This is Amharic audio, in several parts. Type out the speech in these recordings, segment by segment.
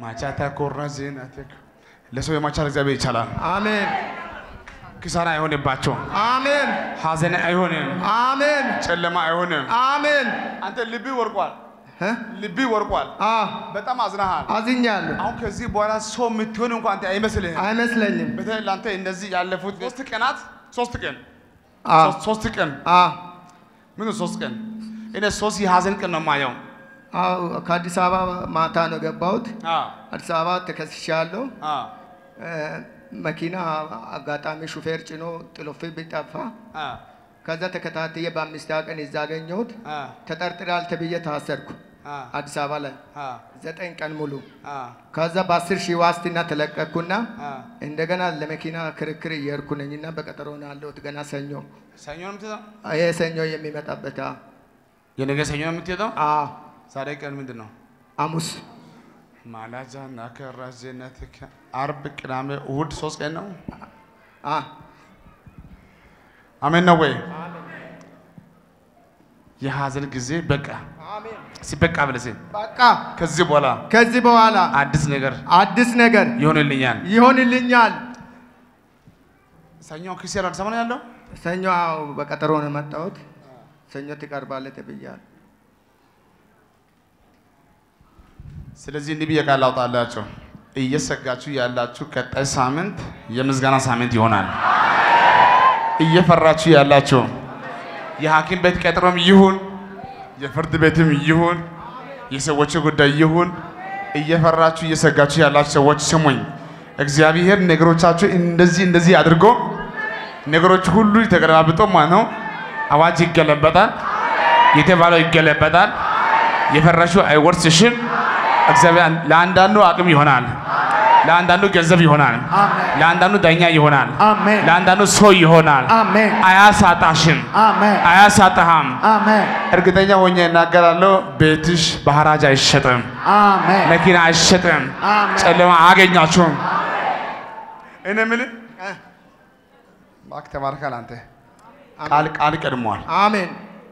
ማቻታ ኮራ ዜናቴክ ለሰው የማቻል እግዚአብሔር ይቻላል። አሜን ኪሳራ አይሆንባቸውም። አሜን ሐዘን አይሆንም። አሜን ጨለማ አይሆንም። አሜን አንተ ልቢ ወርቋል። እ? ልቢ ወርቋል። አ በጣም አዝናሃል። አዝኛለሁ። አሁን ከዚህ በኋላ ሰው የምትሆን እንኳን አንተ አይመስልህም። አይመስለኝም። በተለይ ለአንተ እነዚህ ያለፉት ሶስት ቀናት ሶስት ቀን አ ሶስት- ሶስት ቀን አ ምን ሶስት ቀን እኔ ሶስት የሐዘን ቀን ነው የማየው። አዎ ከአዲስ አበባ ማታ ነው የገባሁት። አ አዲስ አበባ ተከስሻለሁ። አ እ፣ መኪና አጋጣሚ ሹፌር ጭኖ ጥሎብኝ ቢጠፋ አ ከዛ ተከታትዬ በአምስት ቀን እዛ አገኘሁት። አ ተጠርጥራል ተብዬ ታሰርኩ አ አዲስ አበባ ላይ አ ዘጠኝ ቀን ሙሉ። አ ከዛ በአስር ሺህ ዋስትና ተለቀቅኩና አ እንደገና ለመኪና ክርክር እየሄድኩ ነኝና በቀጠሮ ነው ያለሁት። ገና ሰኞ ሰኞ ነው የምትሄደው? ይሄ ሰኞ የሚመጣበት አ የነገ ሰኞ ነው የምትሄደው? አ ዛሬ ቀን ምንድን ነው? ሐሙስ ማላጃ ናከራ ዜናትከ አርብ፣ ቅዳሜ፣ እሁድ ሶስት ቀን ነው። አ አሜን ነው ወይ? የሐዘን ጊዜ በቃ አሜን ሲበቃ ብለህ በቃ ከዚህ በኋላ ከዚህ በኋላ አዲስ ነገር አዲስ ነገር ይሆንልኛል። ይሆንልኛል። ሰኞ ክርስቲያን አዲስ አበባ ነው ያለው። ሰኞ አዎ፣ በቀጠሮ ነው የመጣሁት። ሰኞ ትቀርባለህ ተብያለሁ። ስለዚህ እንዲህ ብዬ ቃል አውጣላችሁ፣ እየሰጋችሁ ያላችሁ ቀጣይ ሳምንት የምስጋና ሳምንት ይሆናል። እየፈራችሁ ያላችሁ የሐኪም ቤት ቀጠሮም ይሁን የፍርድ ቤትም ይሁን የሰዎች ጉዳይ ይሁን እየፈራችሁ እየሰጋችሁ ያላችሁ ሰዎች ስሙኝ። እግዚአብሔር ነገሮቻችሁ እንደዚህ እንደዚህ አድርጎ ነገሮች ሁሉ ተገለባብጦ ማለት ነው። አዋጅ ይገለበጣል፣ የተባለው ይገለበጣል። የፈራሽው አይወርስሽም። እግዚአብሔር ለአንዳንዱ አቅም ይሆናል፣ ለአንዳንዱ ገንዘብ ይሆናል፣ አሜን ለአንዳንዱ ዳኛ ይሆናል፣ አሜን ለአንዳንዱ ሰው ይሆናል። አሜን አያሳጣሽም፣ አሜን አያሳጣህም። አሜን እርግጠኛ ሆኜ እናገራለሁ። ቤትሽ በሐራጅ አይሸጥም፣ አሜን መኪና አይሸጥም፣ አሜን ጨለማ አያገኛችሁም። እኔ የምልህ እ፣ እባክህ ተባርካል። አንተ ቃል ቃል ቀድሟል። አሜን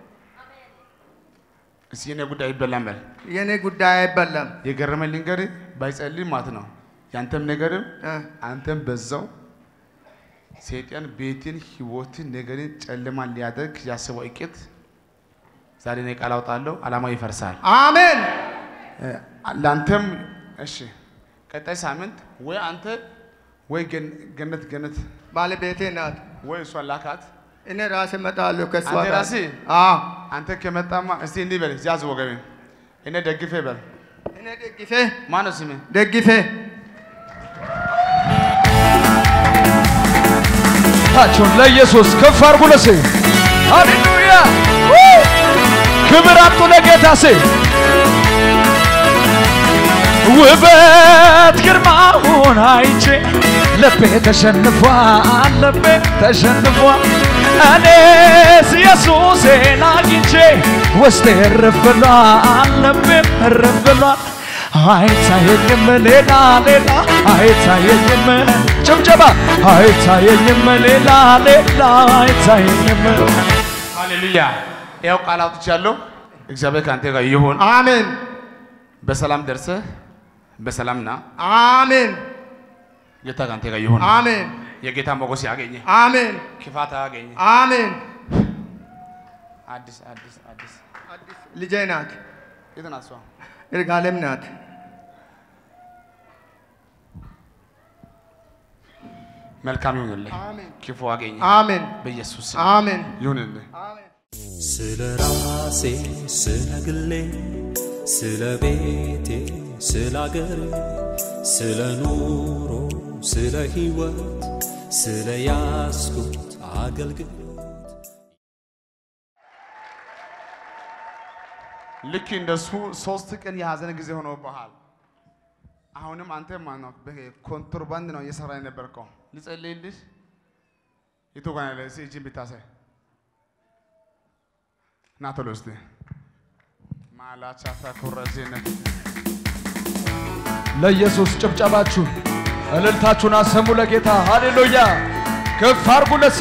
እስኪ የኔ ጉዳይ ይበላል በል። የኔ ጉዳይ አይበላም። የገረመኝ ልንገርህ፣ ባይጸልይ ማለት ነው ያንተም ነገርም እ፣ አንተም በዛው ሰይጣን ቤትን፣ ህይወትን፣ ነገርን ጨለማ ሊያደርግ ያስበው እቅድ ዛሬ እኔ ቃል አውጣለሁ፣ ዓላማው ይፈርሳል። አሜን እ፣ ለአንተም እሺ፣ ቀጣይ ሳምንት ወይ አንተ ወይ ገን- ገነት ገነት ባለቤቴ ናት። ወይ እሷ ላካት። እኔ ራሴ እመጣለሁ ከእሷ አንተ ጋር። ራስህ? አዎ አንተ ከመጣማ እስቲ እንዲህ በል፣ ያዝ ወገቤን፣ እኔ ደግፌ በል። እኔ ደግፌ ማነው ስምህ? ደግፌ ታቸውን ለኢየሱስ ከፍ አድርጉ ለሴ ሃሌሉያ ክብር አምጡ ለጌታ ሴ ውበት ግርማውን አይቼ ልቤ ተሸንፏል ልቤ ተሸንፏል እኔስ ኢየሱሴን አግኝቼ ውስጤ እርፍ ብሏል ልቤም እርፍ ብሏል አይታየኝም ሌላ ሌላ አይታየኝም ጭብጨባ አይታየኝም ሌላ ሌላ አይታየኝም ሃሌሉያ። ያው ቃል አውጥቻለሁ። እግዚአብሔር ከአንተ ጋር ይሁን። አሜን በሰላም ደርሰህ በሰላም ና። አሜን ጌታ ከአንተ ጋር ይሁን። አሜን የጌታ ሞገስ ያገኘ፣ አሜን ክፋት ያገኘ። አሜን አዲስ አዲስ አዲስ ልጄ ናት። የት ናት እሷ? ይርጋለም ናት። መልካም ይሁንልህ፣ አሜን ክፉ አገኘ። አሜን በኢየሱስ ስም አሜን ይሁንልህ። አሜን ስለ ራሴ ስለ ግሌ ስለ ቤቴ ስለ አገሬ ስለ ኑሮ ስለ ሕይወት ስለ ያስኩት አገልግሎት ልክ እንደሱ ሶስት ቀን የሀዘን ጊዜ ሆኖብሃል። አሁንም አንተ ማነው በኮንትሮባንድ ነው እየሰራ የነበርከው። ልጸልይልህ የቱ ጋር ያለ እስኪ እጅን ብታሳይ ና ቶሎ እስቲ ማላቻታ ኮረዜነት ለኢየሱስ ጭብጨባችሁን እልልታችሁን አሰሙ ለጌታ ሃሌሉያ ከፍ አድርጉ ለሴ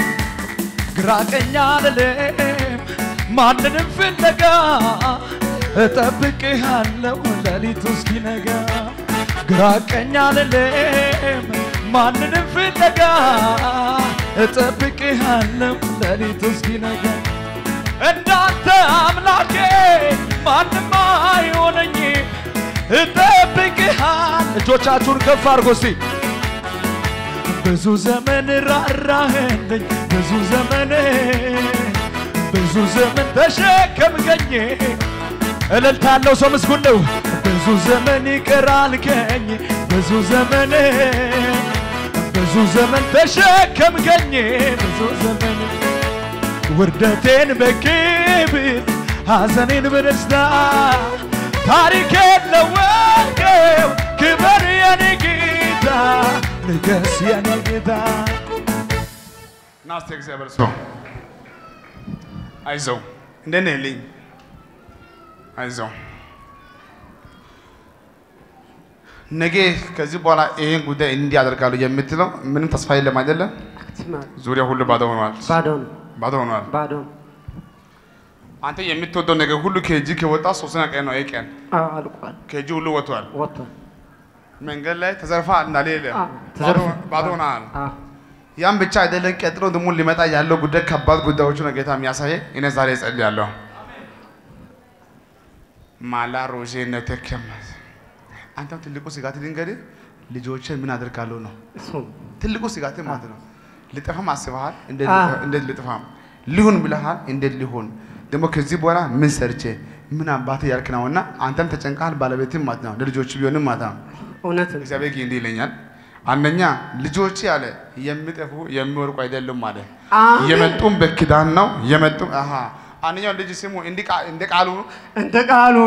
ግራ ቀኝ አልልም ማንንም ፍለጋ እጠብቅሃለሁ ሌሊቱ እስኪነጋ ግራ ቀኝ አልልም ማንንም ፍለጋ እጠብቅሃለሁ ሌሊቱ እስኪነጋ እንዳንተ አምላኬ ማንም አይሆነኝ እጠብቅሃል እጆቻችሁን ከፍ አድርጎ እስቲ ብዙ ዘመን ራራህልኝ ብዙ ዘመን ብዙ ዘመን ተሸከምከኝ እልልታ ያለው ሰው ምስጉን ነው ብዙ ዘመን ይቅር አልከኝ ብዙ ዘመን ብዙ ዘመን ተሸከምከኝ ብዙ ዘመን ውርደቴን በክብር ሐዘኔን በደስታ ታሪኬን ለወጥከው ክበር የኔ ጌታ ንገስ የኔ ጌታ ና እስቲ እግዚአብሔር ሰው አይዞህ፣ እንዴት ነህ ልኝ? አይዞህ፣ ነገ ከዚህ በኋላ ይሄን ጉዳይ እንዲህ አደርጋለሁ የምትለው ምንም ተስፋ የለም አይደለም። ዙሪያ ሁሉ ባዶ ሆኗል፣ ባዶ ነው፣ ባዶ ሆኗል። ባዶ ነው። አንተ የምትወደው ነገር ሁሉ ከእጅ ከወጣ ሶስተኛ ቀን ነው። ይሄ ቀን አዎ፣ አልቋል፣ ከእጅ ሁሉ ወጥቷል። ወጥቷል። መንገድ ላይ ተዘርፋ እንዳሌለ አዎ፣ ተዘርፎ- ባዶ ሆናል። አዎ፣ ያም ብቻ አይደለም፣ ቀጥሎ ደግሞ ሊመጣ ያለው ጉዳይ ከባድ ጉዳዮቹ ነው ጌታ የሚያሳየ። እኔ ዛሬ እጸልያለሁ። ማላ ሮዤ ነተከም አንተም ትልቁ ስጋት ልንገርህ፣ ልጆችን ምን አደርጋለሁ ነው እሱ ነው። ትልቁ ስጋት ማለት ነው። ልጠፋም አስበሃል፣ እንዴት አዎ። ልጠፋ- እንዴት ልጥፋም ሊሆን ብለሃል፣ እንዴት ሊሆን ደግሞ ከዚህ በኋላ ምን ሰርቼ ምን አባቴ ያልክ ነው እና አንተም ተጨንቀሃል፣ ባለቤትም ማለት ነው ለልጆቹ ቢሆንም ማለት ነው እውነት ነው። እግዚአብሔር ግን እንዲህ ይለኛል። አንደኛ ልጆች አለ የሚጠፉ የሚወርቁ አይደሉም አለ። አሜን። የመጡም በኪዳን ነው የመጡም አሃ አንደኛው ልጅ ስሙ እንዲህ ቃ- እንደ ቃሉ እንደ ቃሉ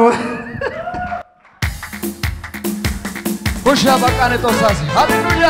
ሁሻ በቃኔ ጦሳሲ ሃሌሉያ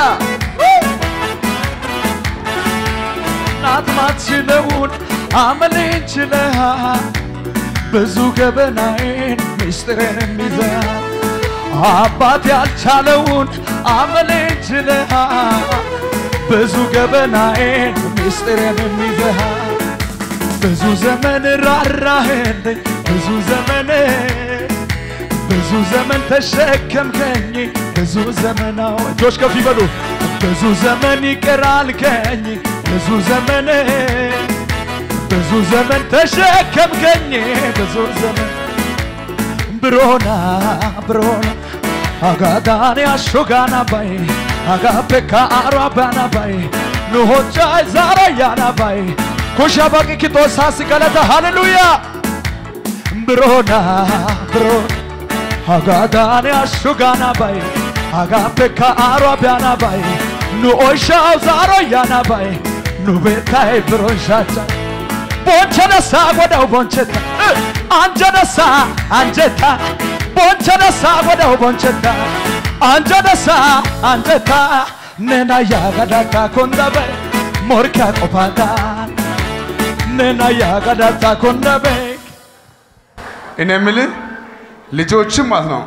ናት ማትችለውን አመሌን ችለሃል ብዙ ገበናዬን ምስጢሬንም ይዘሃል አባት ያልቻለውን አመሌን ችለሃል ብዙ ገበናዬን ምስጢሬንም ይዘሃል ብዙ ዘመን ራራህልኝ ብዙ ዘመን ብዙ ዘመን ተሸከምከኝ ብዙ ዘመናው እጆች ከፍ ይበሉ ብዙ ዘመን ይቅር አልከኝ ብዙ ዘመን ብዙ ዘመን ተሸከምከኝ ብዙ ዘመን ብሮና ብሮና አጋዳኔ አሾጋና ባይ አጋፔካ አሯባና ባይ ንሆቻይ ዛራያና ባይ ኩሻ ባቂ ኪጦሳስ ገለተ ሃሌሉያ ብሮና ብሮና አጋዳኔ አሹጋና ባይ አጋፔካ አሯቢያና ባይ ኑ ኦሻው ዛሮያና ባይ ኑ ቤታይ ብሮንሻቻ ቦንቸነሳ ጎዳው ቦንቸታ አንጀነሳ አንጀታ ቦንቸነሳ ጎዳው ቦንቸታ አንጀነሳ አንጀታ ነና ያጋዳታ ኮንዳበ ሞርካ ቆፋታ ነና ያጋዳታ ኮንዳበ እኔ የምልህ ልጆችም ማለት ነው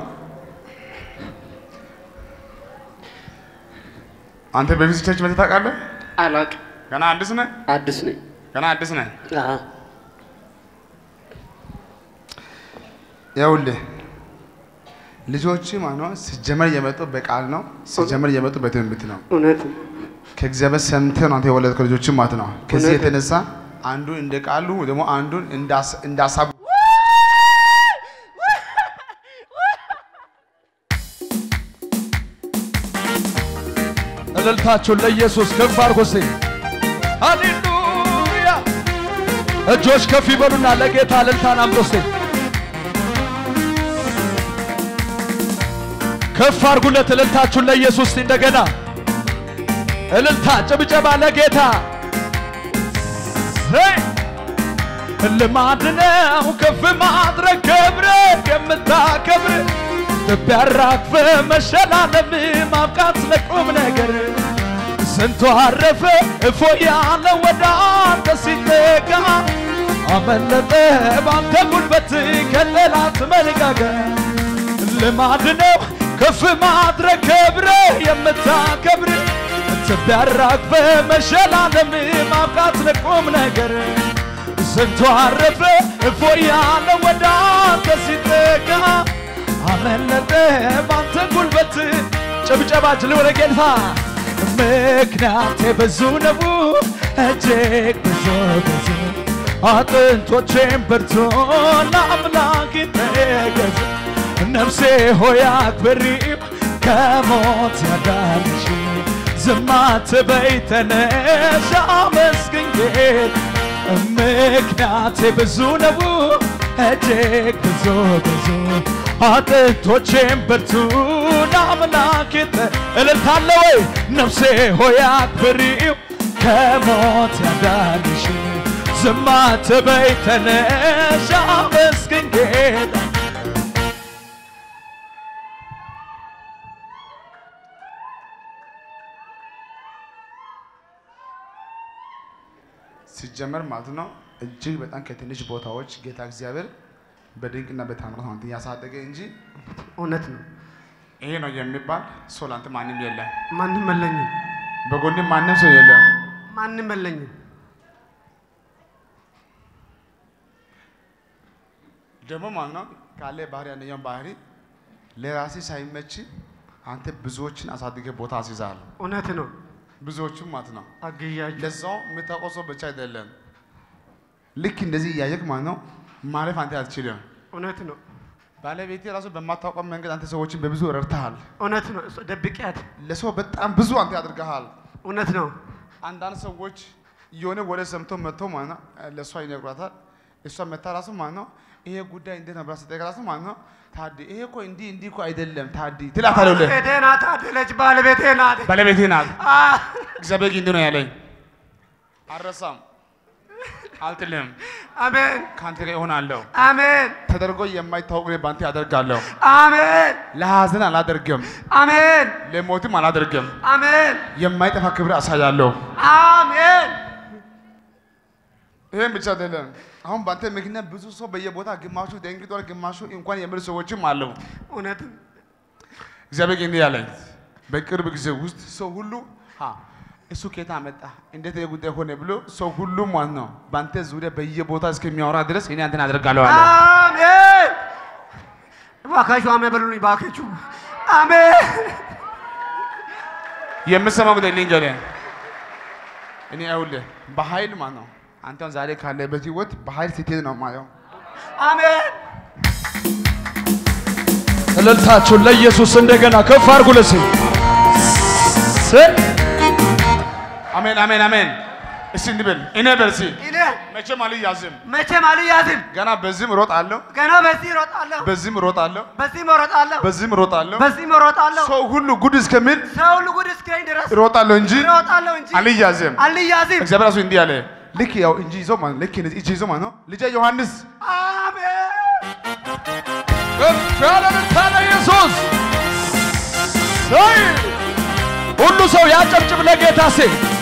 አንተ በፊት ቸርች መተህ ታውቃለህ? አላውቅም። ገና አዲስ ነህ? አዲስ ነኝ። ገና አዲስ ነህ? አዎ፣ ይኸውልህ ልጆች ማለት ነው ሲጀመር የመጡ በቃል ነው፣ ሲጀመር የመጡ በትንቢት ነው። እውነት ነው። ከእግዚአብሔር ሰምተህ ነው አንተ የወለድከው ልጆችም ማለት ነው። ከዚህ እውነት ነው። የተነሳ አንዱን እንደ ቃሉ ደግሞ አንዱን እንዳስ- እንዳሳቡ እልልታችሁን ለኢየሱስ ከፍ አድርጎ እስቲ ሃሌሉያ እጆች ከፍ ይበሉና ለጌታ እልልታን አምጡ እስቲ ከፍ አድርጉለት እልልታችሁን ለኢየሱስ እስቲ እንደገና እልልታ ጭብጨባ ለጌታ ዘይ ልማድ ነው ከፍ ማድረግ ክብር የምታከብር ትቢያራግፈ መሸላለም ማብቃት ለቁም ነገር ስንቱ አረፈ እፎ ያለ ወደ አንተ ሲጠጋ አመለጠ ባንተ ጉልበት ከጠላት መልጋገር ልማድ ነው ከፍ ማድረግ ክብር የምታከብር ትቢያራግፈ መሸላለም ማብቃት ለቁም ነገር ስንቱ አረፈ እፎ ያለ ወደ አንተ ሲጠጋ አመለጠ ባንተ ጉልበት ጭብጨባችን ወደ ጌታ ምክንያቴ ብዙ ነው እጅግ ብዙ ብዙ አጥንቶቼም በርቶ ለአምላክ ተገዙ ነፍሴ ሆይ አክብሪው ከሞት ያዳንሽ ዝም አትበይ ተነሽ አመስግኝ ጌታ ምክንያቴ ብዙ ነው እጅግ ብዙ ብዙ አጥንቶቼም በርቱ ለአምላክ እልልታለ ወይ ነፍሴ ሆይ አክብሪው ከሞት ያዳንሽ ዝም አትበይ ተነሽ አመስግኝ ጌታ ሲጀመር ማለት ነው እጅግ በጣም ከትንሽ ቦታዎች ጌታ እግዚአብሔር በድንቅና በታምራት አንተ ያሳደገ እንጂ እውነት ነው። ይሄ ነው የሚባል ሰው ላንተ ማንም የለም። ማንም መለኝም፣ በጎንም ማንም ሰው የለም። ማንም መለኝም። ደግሞ ማለት ነው ካለ ባህሪ አንደኛው ባህሪ ለራሴ ሳይመች አንተ ብዙዎችን አሳድገ ቦታ አስይዛል። እውነት ነው። ብዙዎቹም ማለት ነው አግዣቸው ለዛው የምታውቀው ሰው ብቻ አይደለም። ልክ እንደዚህ እያየክ ማለት ነው ማለፍ አንተ አትችልም። እውነት ነው። ባለቤቴ ራሱ በማታውቀው መንገድ አንተ ሰዎችን በብዙ ረድተሃል። እውነት ነው። እሱ ደብቄያት ለሰው በጣም ብዙ አንተ ያደርገሃል። እውነት ነው። አንዳንድ ሰዎች የሆነ ወደ ሰምቶ መጥቶ ማለት ነው ለእሷ ይነግሯታል። እሷ መታ ራሱ ማለት ነው ይሄ ጉዳይ እንዴት ነው ብላ ስትጠይቅ ራሱ ማለት ነው ታዲ ይሄ እኮ እንዲህ እንዲህ እኮ አይደለም ታዲ ትላታለህ። ባለቤቴ ናት፣ አደለች ባለቤቴ ናት። ባለቤቴ ናት። አ፣ እግዚአብሔር ግን እንዲህ ነው ያለኝ፣ አልረሳም፣ አልጥልም፣ አሜን ከአንተ ጋር እሆናለሁ። አሜን ተደርጎ የማይታወቅ እኔ በአንተ ያደርጋለሁ። አሜን ለሐዘን አላደርግም፣ አሜን ለሞትም አላደርግም። አሜን የማይጠፋ ክብር አሳያለሁ። አሜን ይህም ብቻ አይደለም። አሁን በአንተ ምክንያት ብዙ ሰው በየቦታ ግማሹ ደንግጧል፣ ግማሹ እንኳን የምር ሰዎችም አለው። እውነት እግዚአብሔር ግን እንዲህ ያለኝ በቅርብ ጊዜ ውስጥ ሰው ሁሉ ሀ እሱ ከየት አመጣ እንዴት ይህ ጉዳይ ሆነ ብሎ ሰው ሁሉ ማለት ነው በአንተ ዙሪያ በየቦታ እስከሚያወራ ድረስ እኔ አንተን አደርጋለሁ አለ። አሜን እባካችሁ አሜን በሉልኝ እባካችሁ አሜን የምሰማው ጉዳይ ልንገርህ፣ እኔ ይኸውልህ በኃይል ማለት ነው አንተን ዛሬ ካለበት ህይወት በኃይል ስትሄድ ነው የማየው። አሜን እልልታችሁን ለኢየሱስ እንደገና ከፍ አድርጉ ለሴ አሜን አሜን አሜን። እስቲ እንዲህ በል እኔ በል እስቲ እኔ መቼም አልያዝም። መቼም አልያዝም ገና በዚህም እሮጣለሁ፣ ገና በዚህ እሮጣለሁ በዚህም እሮጣለሁ፣ በዚህም እሮጣለሁ በዚህም እሮጣለሁ። በዚህም እሮጣለሁ ሰው ሁሉ ጉድ እስከሚል ሰው ሁሉ ጉድ እስኪለኝ ድረስ እሮጣለሁ እንጂ እሮጣለሁ እንጂ አልያዝም። አልያዝም እግዚአብሔር ራሱ እንዲህ አለ። ልክ ያው እንጂ ይዞ ማለት ልክ እንደዚህ እጅ ይዞ ማለት ነው ልጄ ዮሐንስ አሜን ከፍ ያለ እልልታ ለኢየሱስ ሰይ ሁሉ ሰው ያጨብጭብ ለጌታ ሴ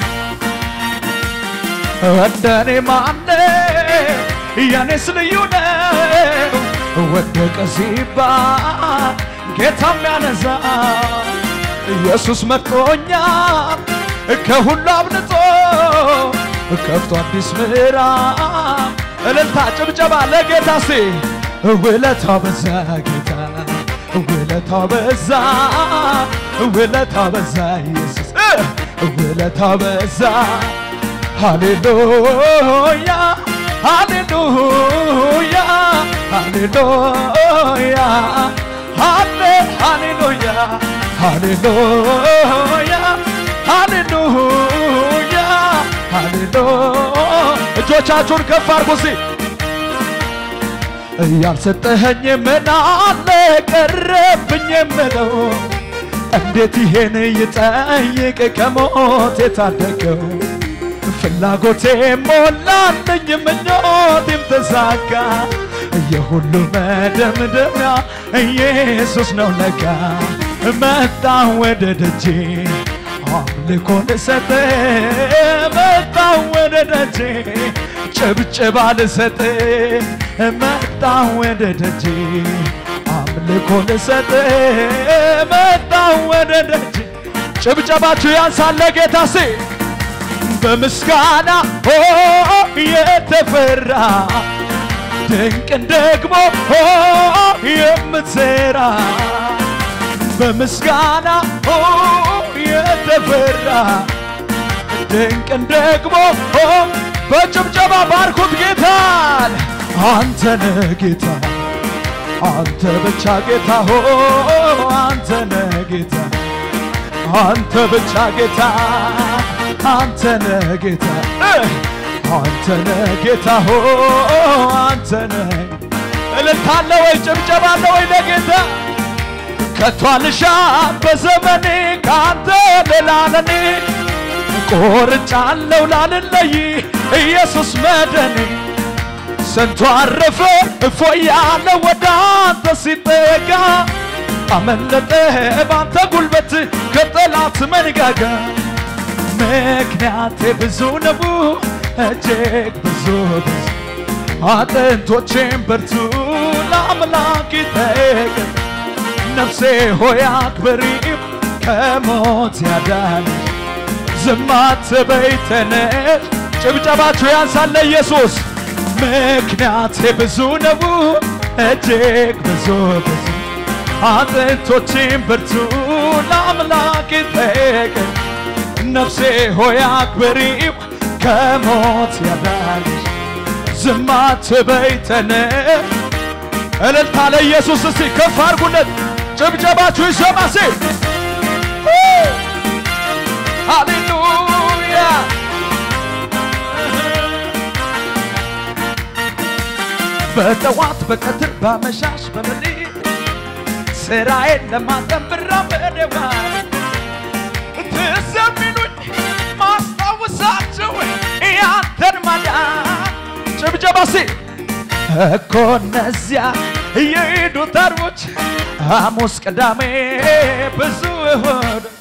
እንደኔ ማነ ያኔስ ልዩ ነው ወደቀ ሲባል ጌታ የሚያነሳ ኢየሱስ መጥቶኛል ከሁሉ አብልጦ ከፍቶ አዲስ ምዕራፍ እልልታ ጭብጨባ ለጌታ ሴ ውለታው በዛ ጌታ ውለታው በዛ ውለታው በዛ ኢየሱስ ውለታው በዛ ሃሌሉያ ሃሌሉያ ሃሌሉያ ሃሌ ሃሌሉያ ሃሌሉያ ሃሌሉያ ሃሌሉያ እጆቻችሁን ከፍ አድርጉ እስቲ ያልሰጠኸኝ ምን አለ ቀረብኝ የምለው እንዴት ይሄን ይጠይቅ ከሞት የታደገው ፍላጎቴ ሞላልኝ ምኞቴም ተሳካ የሁሉ መደምደሚያ ኢየሱስ ነው ለካ መጣ ወደ ደጄ አምልኮ ልሰጥ መጣ ወደ ደጄ ጭብጭባ ልሰጥ መጣ ወደ ደጄ አምልኮ ልሰጥ መጣ ወደ ደጄ ጭብጨባችሁ ያንሳለ ጌታ ሴ በምስጋና ኦ የተፈራ ድንቅን ደግሞ ኦ የምትሰራ በምስጋና ኦ የተፈራ ድንቅን ደግሞ ኦ በጭብጨባ ባርኩት ጌታን አንተ ነህ ጌታ አንተ ብቻ ጌታ ሆ አንተ ነህ ጌታ አንተ ብቻ ጌታ አንተ ነህ ጌታ እ! አንተ ነህ ጌታ ሆ አንተ ነህ እልልታለ ወይ ጭብጨባ አለ ወይ ለጌታ ከቶ አልሻም በዘመኔ ከአንተ ሌላ ለኔ ቆርጫለሁ ላልለይ ኢየሱስ መደኔ ስንቱ አረፈ እፎያለ ወደ አንተ ሲጠጋ አመለጠ ባንተ ጉልበት ከጠላት መንጋጋ ምክንያቴ ብዙ ነው እጅግ ብዙ ብዙ አጥንቶቼም በርቱ ለአምላክ ይጠቅ ነፍሴ ሆይ አክብሪው ከሞት ያዳን ዝም አትበይ ተነሽ ጭብጨባችሁ ያንሳለ ኢየሱስ ምክንያቴ ብዙ ነው እጅግ ብዙ ብዙ አጥንቶቼም በርቱ ለአምላክ ይጠቅ ነፍሴ ሆይ አክብሪው ከሞት ያዳንሽ ዝም አትበይ ተነሽ እልልታ ለኢየሱስ እስቲ ከፍ አድርጉለት ጭብጨባችሁ ይሰማ እስቲ ሃሌሉያ በጠዋት በቀትር በመሻሽ በመሌት ስራዬን ለማጠን ብራመድ የዋል ትዘሚኑኝ ማስታወሳቸው ያንተን ማዳን ጭብጨባ እስቲ እኮ እነዚያ የሄዱ ተርቦች ሐሙስ ቅዳሜ ብዙ እሁድ